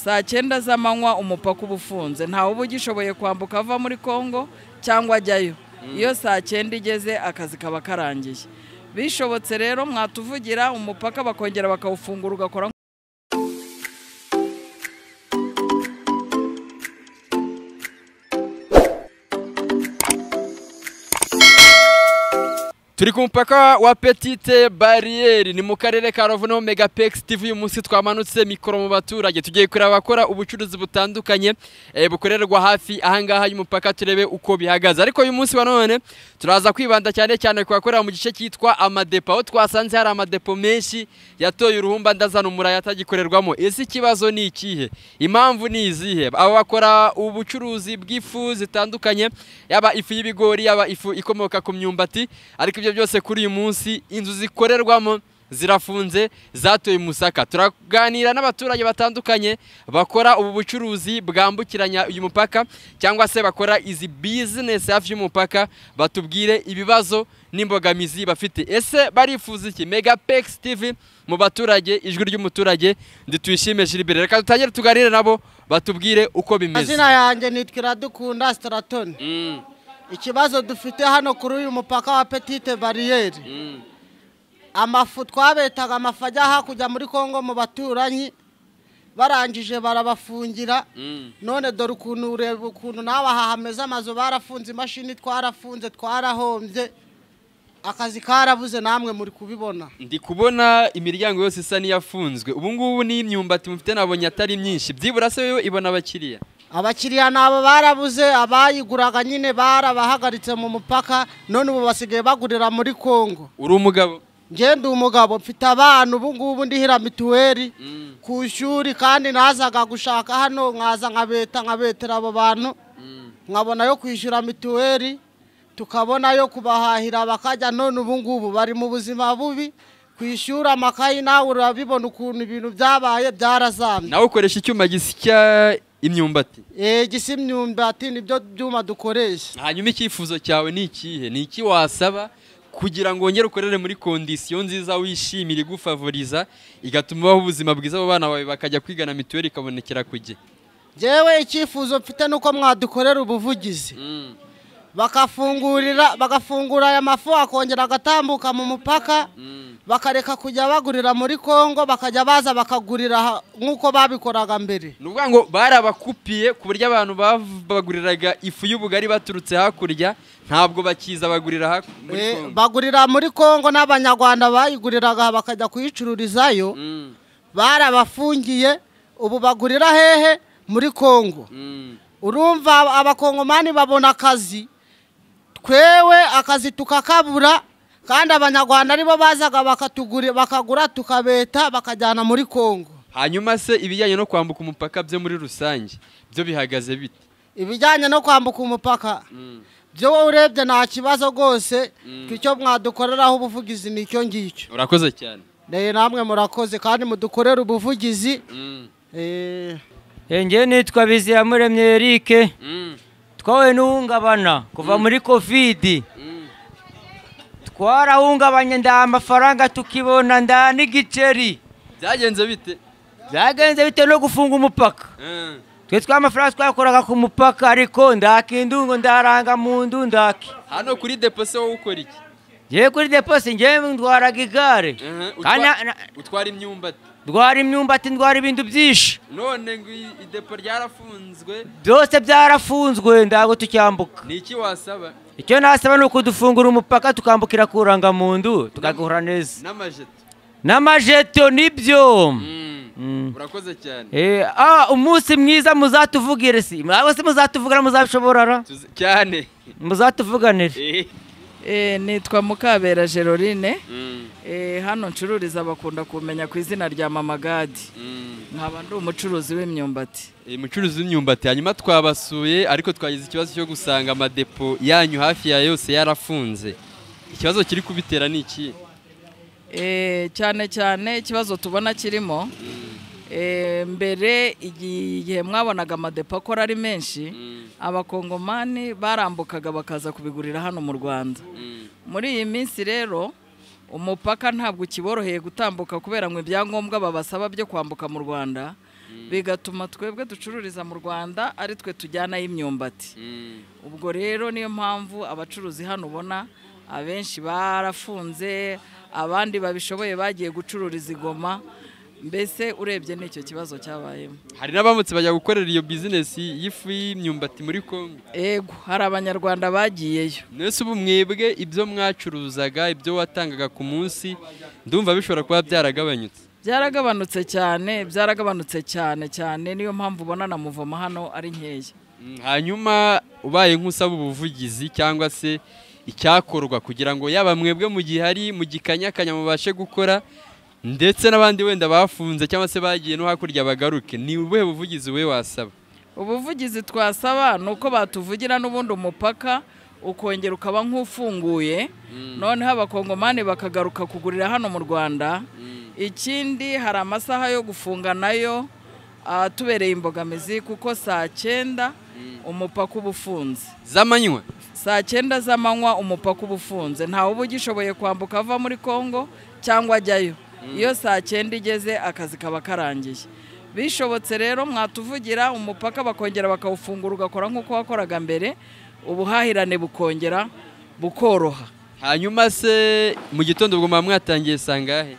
saa cyenda z'amanywa umupaka uba ufunze ntawe uba ugishoboye kwambuka ava muri congo cyangwa ajyayo iyo saa cyenda igeze akazi kaba karangiye bishobotse rero mwatuvugira umupaka bakongera bakawufungura ugakora turi ku mupaka wa petite bariyeri ni mu karere ka rubavu no megapex tv uyu munsi twamanutse mikoro mu baturage tugiye kureba abakora ubucuruzi butandukanye eh, bukorerwa hafi ahangaha y'umupaka turebe uko bihagaze ariko uyu munsi wa none turaza kwibanda cyane cyane ku bakorera mu gice cyitwa amadepo aho twasanze hari amadepo menshi yatoye uruhumba ndazana umurayi atagikorerwamo ese ikibazo ni ikihe impamvu ni izihe aba bakora ubucuruzi bw'ifu zitandukanye yaba ifu y'ibigori yaba ifu ikomoka ku myumbati ariko ibyo byose kuri uyu munsi inzu zikorerwamo zirafunze zatoye umusaka turaganira n'abaturage batandukanye bakora ubu bucuruzi bwambukiranya uyu mupaka cyangwa se bakora izi bizinesi hafi y'umupaka batubwire ibibazo n'imbogamizi bafite ese barifuza iki megapex tv mu baturage ijwi ry'umuturage ntituyishime jiribere reka dutangire tuganire nabo batubwire uko bimeze amazina yanjye nitwa iradukunda sitaratoni Mm, ikibazo dufite hano kuri uyu mupaka wa petite bariyeri mm, amafu twabetaga amafu ajya hakurya muri congo mu baturanyi barangije barabafungira mm. none dore ukuntu ureba ukuntu nawe aha hameze amazu barafunze imashini twarafunze twarahombye akazi karabuze namwe muri kubibona ndi kubona imiryango yose isa n'iyafunzwe ubu ngubu n'imyumbati mufite nabonye atari myinshi byibura se yo ibona abakiriya abakiriya nabo barabuze abayiguraga nyine barabahagaritse mu mupaka none ubu basigaye bagurira muri congo uri umugabo ngende umugabo mfite abana ubu ngubu ndihira mituweli Mm. ku ishuri kandi nazaga gushaka hano nkaza nkabeta nkabetera abo bantu nkabona yo kwishyura mituweli tukabona yo kubahahira bakajya none ubu ngubu bari mu buzima bubi ku ishuri amakayi nawe urabibona ukuntu ibintu byabaye byarazamye nawe ukoresha icyuma gisya imyumbati eee gisa imyumbati nibyo byuma dukoresha hanyuma icyifuzo cyawe ni ikihe ni iki wasaba kugira ngo wongere ukorere muri kondisiyo nziza wishimira igufavoriza igatuma ubaho ubuzima bwiza abo bana bawe bakajya kwigana mituweli ikabonekera ku gihe njyewe icyifuzo mfite ni uko mwadukorera ubuvugizi bakafungurira bagafungura aya mafu akongera agatambuka mu mupaka bakareka kujya bagurira muri congo bakajya baza bakagurira aha nk'uko babikoraga mbere ni ukuvuga ngo barabakupiye ku buryo abantu bav- baguriraga ifu y'ubugari baturutse hakurya ntabwo bakiza bagurira haku- muri Eh, Congo. bagurira muri congo n'abanyarwanda bayiguriraga bakajya kuyicururizayo Mm, barabafungiye ubu bagurira hehe muri congo mm. urumva abakongomani babona akazi twewe akazi tukakabura kandi abanyarwanda aribo bazaga bakatugura bakagura tukabeta bakajyana muri congo hanyuma se ibijyanye no kwambuka umupaka byo muri rusange byo bihagaze bite ibijyanye no kwambuka umupaka byo wowe urebye nta kibazo rwose icyo mwadukoreraho ubuvugizi ni icyo ngicyo urakoze cyane Eh, namwe murakoze kandi mudukorere ubuvugizi Mm, eh, njye nitwa biziyamuremye erike mm, twahuye n'uhungabana kuva muri kovidi mm. twarahungabanye nda amafaranga tukibona nda n'igiceri byagenze bite byagenze bitewe no gufunga umupaka Mm. twe tw'amafaranga twakoraga ku mupaka ariko ndakindungo ndaranga mu ndu ndaki hano kuri depo se wowe ukora iki ngewe kuri deposi ngewe ndwaraga igare kandi na- na- utwara imyumbati ndwara imyumbati ndwara ibintu byinshi none ngo i- idepo ryarafunzwe byose byarafunzwe ntabwo tucyambuka ni iki wasaba icyo nasaba ni ukudufungura umupaka tukambukira ku ndu tugakura neza n'amajeto n'amajeto nibyo Mm. urakoze cyane Eh, ah, umunsi mwiza muzatuvugire si mwaba se muzatuvugana muzabishoborara Tuzi- cyane muzatuvuganire Eh. Eh, nitwa mukabera gerorine Mm, Eh, hano ncururiza bakunda kumenya ku izina rya mama gadi mm. nkaba ndi umucuruzi w'imyumbati Eh, mucuruzi w'imyumbati hanyuma twabasuye ariko twagize ikibazo cyo gusanga amadepo yanyu hafi ya yose yarafunze ikibazo kiri kubitera ni iki Eh, cyane cyane ikibazo tubona kirimo eh, mbere igihe mwabonaga amadepo akora ari menshi abakongomani barambukaga bakaza kubigurira hano mu rwanda muri iyi minsi rero umupaka ntabwo ukiboroheye gutambuka kubera ngo ibyangombwa babasaba byo kwambuka mu rwanda bigatuma twebwe ducururiza mu rwanda ari twe tujyanayo imyumbati Mm. ubwo rero niyo mpamvu abacuruzi hano ubona abenshi barafunze abandi babishoboye bagiye gucururiza igoma mbese urebye n'icyo kibazo cyabayemo hari n'abamutse bajya gukorera iyo bizinesi y'ifu y'imyumbati muri congo ego hari abanyarwanda bagiyeyo mwese ubu mwebwe ibyo mwacuruzaga ibyo watangaga ku munsi ndumva bishobora kuba byaragabanyutse byaragabanutse cyane byaragabanutse cyane cyane niyo mpamvu ubona na muvoma hano ari nkeya Mm, hanyuma ubaye nk'usaba ubuvugizi cyangwa se icyakorwa kugira ngo yaba mwebwe mu gihe hari mu gikanyakanya mubashe gukora ndetse n'abandi wenda bafunze cyangwa se bagiye no hakurya bagaruke ni ubuhe buvugizi we wasaba ubuvugizi twasaba ni uko batuvugira n'ubundi umupaka ukongera ukaba nk'ufunguye noneho abakongomani bakagaruka kugurira hano mu rwanda ikindi hari amasaha yo gufunga nayo atubereye imbogamizi kuko saa cyenda umupaka uba ufunze z'amanywa saa cyenda z'amanywa umupaka uba ufunze ntawe uba ugishoboye kwambuka ava muri congo cyangwa ajyayo iyo saa cyenda igeze akazi kaba karangiye bishobotse rero mwatuvugira umupaka bakongera bakawufungura ugakora nk'uko wakoraga mbere ubuhahirane bukongera bukoroha hanyuma se mu gitondo ubwo muba mwatangiye sangahe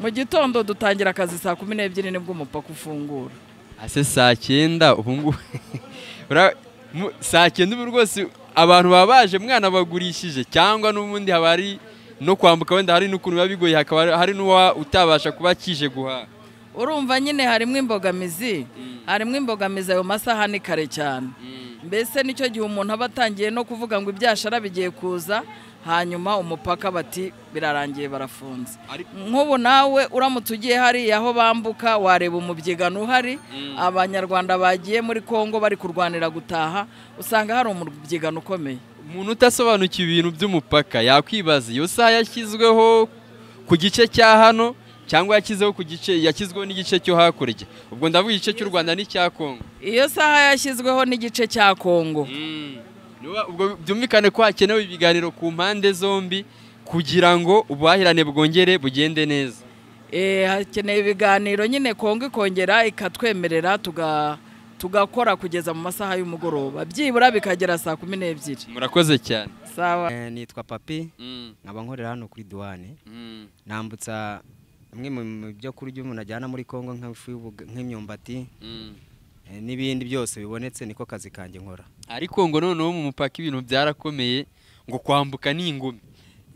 mu gitondo dutangira akazi saa kumi n'ebyiri nibwo umupaka ufungura ase saa cyenda ubu ngubu Ura- mu- saa cyenda ubu rwose abantu baba baje mwana bagurishije cyangwa n'ubundi haba hari no kwambuka wenda hari n'ukuntu biba bigoye hakaba hari- hari n'uwa utabasha kuba akije guhaha urumva nyine harimo imbogamizi harimo imbogamizi ayo masaha ni kare cyane mbese nicyo gihe umuntu aba atangiye no kuvuga ngo ibyashara bigiye kuza hanyuma umupaka bati birarangiye barafunze Ari- nk'ubu nawe uramutse ugiye hariya aho bambuka wareba umubyigano uhari abanyarwanda bagiye muri congo bari kurwanira gutaha usanga hari umubyigano ukomeye umuntu utasobanukiwe ibintu by'umupaka yakwibaza iyo saha yashyizweho ku gice cya hano cyangwa yashyizeho ku gice yashyizweho n'igice cyo hakurya ubwo ndavuga igice cy'u rwanda n'icya kongo iyo saha yashyizweho n'igice cya congo Niba- ubwo byumvikane ko hakenewe ibiganiro ku mpande zombi kugira ngo ubuhahirane bwongere bugende neza Eh, hakeneye ibiganiro nyine kongo ikongera ikatwemerera tuga- tugakora kugeza mu masaha y'umugoroba byibura bikagera saa kumi n'ebyiri murakoze cyane sawa Eh, nitwa papi nkaba nkorera hano kuri duwane nambutsa bimwe mu mu byo kurya umuntu ajyana muri congo nk'ifu y'ubuga- nk'imyumbati eh, n'ibindi byose bibonetse niko kazi kanjye nkora ariko ngo noneho mu mupaka ibintu byarakomeye ngo kwambuka ni ingumi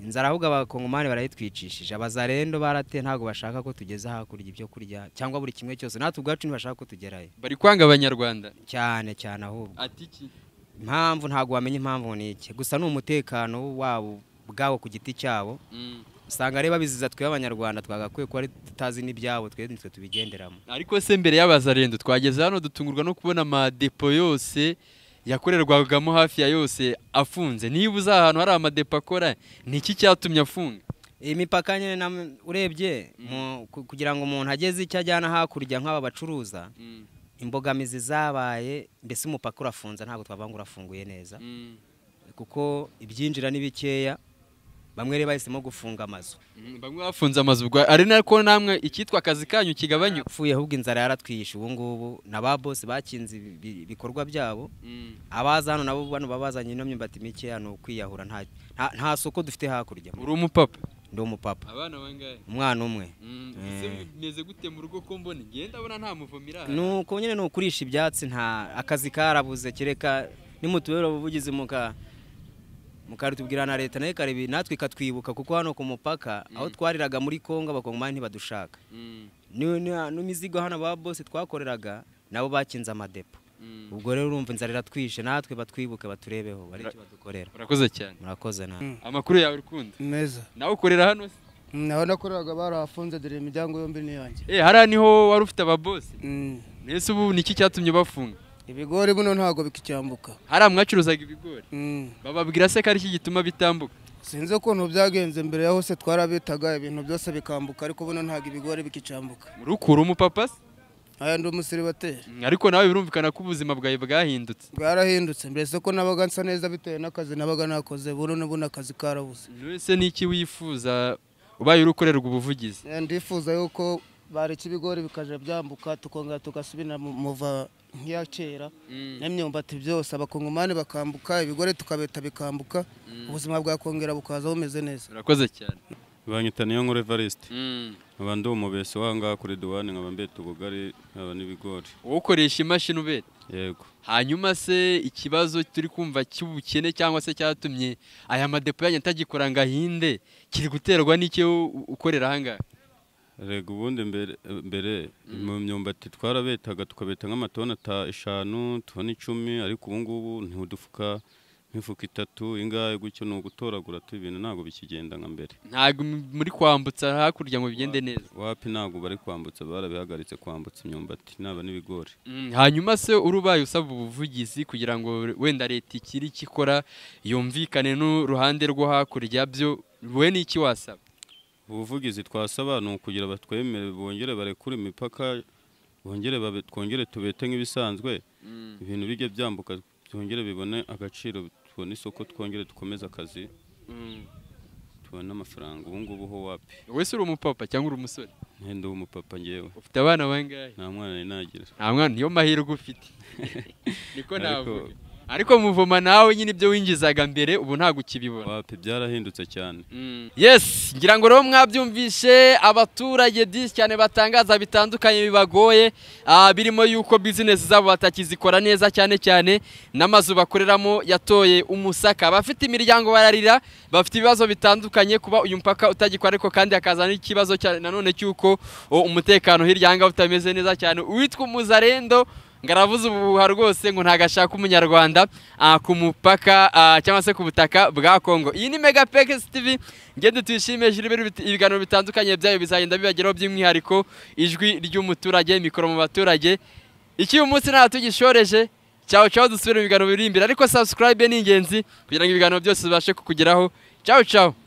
inzara ahubwo abakongomani barayitwicishije abazarendo barate ntabwo bashaka ko tugeza hakurya ibyo kurya cyangwa buri kimwe cyose natwe ubwacu ntibashaka ko tugerayo bari kwanga abanyarwanda cyane cyane ahubwo atiki impamvu ntabwo wamenya impamvu ni iki gusa ni umutekano wabo ubwabo ku giti cyabo usanga rero babiziza twebwe abanyarwanda twagakwiye kuba ari tutazi n'ibyabo twebwe nitwe tubigenderamo ariko se mbere y'abazarendo twageze hano dutungurwa no kubona amadepo yose yakorerwagamo hafi ya yose afunze niba uzi ahantu hari amadepo akora ni iki cyatumye afunga iyi mipaka nyine na- urebye mu- ku- kugira ngo umuntu ageze icyo ajyana hakurya nk'aba bacuruza imbogamizi zabaye mbese umupaka urafunze ntabwo twavuga ngo urafunguye neza kuko ibyinjira ni bikeya bamwe rero bahisemo gufunga amazu Mm, bamwe bafunze amazu ubwo ari nako namwe icyitwa akazi kanyu kigabanyuka yapfuye ahubwo inzara yaratwihishe ubu ngubu na ba bose bakinze ibi- ibikorwa byabo abaza hano nabo bano baba bazanye ino myumbati mikeya ni ukwiyahura nta, nta, nta soko dufite hakurya uri umupapa ndi umupapa abana bangahe umwana umwe ese meze gute mu rugo ko mbona ngenda abona nta muvumo iri ni uko nyine ni ukurisha ibyatsi nta akazi karabuze kereka nimutubera ubuvugizi muka mukabitubwira na leta nayo ikarebi natwe ikatwibuka kuko hano ku mupaka aho twariraga muri kongo abakongomani ntibadushaka Ni- ni- n'imizigo hano ba bose twakoreraga nabo bakinze amadepo ubwo rero urumva inzara iratwishe natwe batwibuke baturebeho bareke badukorera urakoze cyane murakoze nawe amakuru yawe ukunda meza nawe ukorera hano se naho nakoreraga barahafunze dore imiryango yombi n'iyanjye eh hariya niho wari ufite ababosi ese ubu ni iki cyatumye bafunga ibigori buno ntabwo bikicyambuka hariya mwacuruzaga ibigori Mm. bababwira se ko ari iki gituma bitambuka sinzi ukuntu byagenze mbere ya hose twarabitaga ibintu byose bikambuka ariko buno ntabwo ibigori bikicyambuka urukura umupapa se aya ndi umusiribateri Mm, ariko nawe birumvikana ko ubuzima bwawe bwahindutse bwarahindutse mbese ko nabaga nsa neza bitewe n'akazi nabaga nakoze buno n'ubundi akazi karabuze ese ni iki wifuza ubaye urukorerwa ubuvugizi Eh, ndifuza yuko bareka ibigori bikajya byambuka tukongera tugasubira mu muva nk'iya kera n'imyumbati byose abakongomani bakambuka ibigori tukabeta bikambuka ubuzima bwakongera bukaza bumeze neza urakoze cyane banyita niyo nkuru evariste Mm. nkaba ndi umubeso w'ahangaha kuri duwane nkaba mbeta ubugari nkaba n'ibigori ukoresha imashini ubeta yego hanyuma se ikibazo turi kumva cy'ubukene cyangwa se cyatumye aya madepo yanyu atagikora ngo ahinde kiri guterwa n'icyo u- ukorera ahangaha rega ubundi mbere mbere mu myumbati twarabetaga tukabeta nk'amatoni ata eshanu tubona icumi ariko ubu ngubu ntidufuka nk'ifuka itatu ingahe gutyo ni ugutoragura tu ibintu ntabwo bikigenda nka mbere ntabwo m- muri kwambutsa hakurya ngo bigende neza wapi ntabwo bari kwambutsa barabihagaritse kwambutsa imyumbati naba n'ibigori Mm, hanyuma se uri ubaye usaba ubuvugizi kugira ngo wenda leta ikiri ikikora yumvikane n'uruhande rwo hakurya byo wowe ni iki wasaba ubuvugizi twasaba ni ukugira batwemere bongere barekure imipaka bongere babe- twongere tubete nk'ibisanzwe ibintu bijye byambuka byongere bibone agaciro tubone isoko twongere dukomeze akazi tubone amafaranga ubu ngubu ho wapi wese uri umupapa cyangwa uri umusore ntende w'umupapa ngewe ufite abana bangahe nta mwana nari nagira nta mwana niyo mahirwe ufite niko Ariko- navuga ariko muvoma nawe nyine ibyo winjizaga mbere ubu ntabwo ukibibona wapi byarahindutse cyane yes ngira ngo rero mwabyumvishe abaturage byinshi cyane batangaza bitandukanye bibagoye ah, birimo yuko bizinesi zabo batakizikora neza cyane cyane n'amazu bakoreramo yatoye umusaka abafite imiryango bararira bafite ibibazo bitandukanye kuba uyu mupaka utagikora ariko kandi hakaza n'ikibazo cya- nanone cy'uko o, umutekano hirya ahangaha utameze neza cyane uwitwa umuzarendo ngo aravuze ubuhuha rwose ngo ntabwo ashaka umunyarwanda ah, ku mupaka ah, cyangwa se ku butaka bwa kongo iyi ni mega pekesi tivi ngende tuyishime juru biri biti- ibiganiro bitandukanye byayo bizagenda bibageraho by'umwihariko ijwi ry'umuturage mikoro mu baturage iki uyu munsi ntabwo tugishoreje cyawe cyawe dusubire mu biganiro biri imbere ariko subscribe ni ingenzi kugira ngo ibiganiro byose bibashe kukugeraho cyawe cyawe